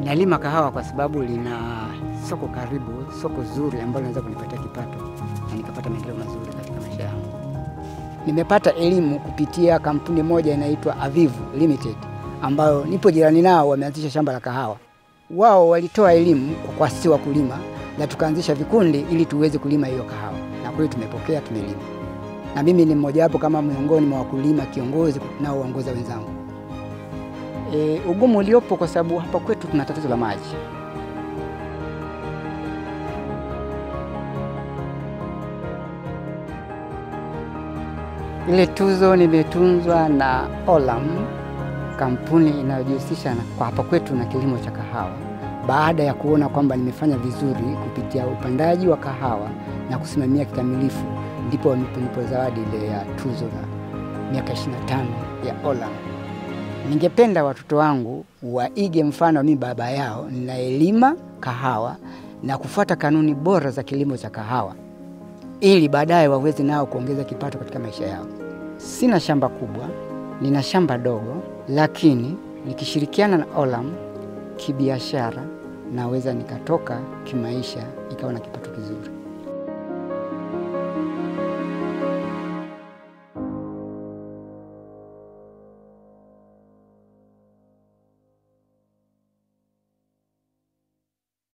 Nalima kahawa kwa sababu lina soko karibu, soko zuri ambalo linaweza kunipatia kipato na nikapata maendeleo mazuri katika maisha yangu. Nimepata elimu kupitia kampuni moja inaitwa Avivu Limited ambayo nipo jirani nao, wameanzisha shamba la kahawa. Wao walitoa elimu kwa kwa sisi wakulima na tukaanzisha vikundi ili tuweze kulima hiyo kahawa, na kweli tumepokea, tumelima, na mimi ni mmoja wapo kama miongoni mwa wakulima kiongozi naoongoza wenzangu. E, ugumu uliopo kwa sababu hapa kwetu tuna tatizo la maji. Ile tuzo nimetunzwa na Olam, kampuni inayojihusisha na kwa hapa kwetu na kilimo cha kahawa, baada ya kuona kwamba nimefanya vizuri kupitia upandaji wa kahawa na kusimamia kikamilifu, ndipo wamenipa zawadi ile ya tuzo la miaka 25 ya Olam. Ningependa watoto wangu waige mfano mimi baba yao, ninaelima kahawa na kufuata kanuni bora za kilimo cha kahawa ili baadaye waweze nao kuongeza kipato katika maisha yao. Sina shamba kubwa, nina shamba dogo, lakini nikishirikiana na Olam kibiashara naweza nikatoka kimaisha, ikawa na kipato kizuri.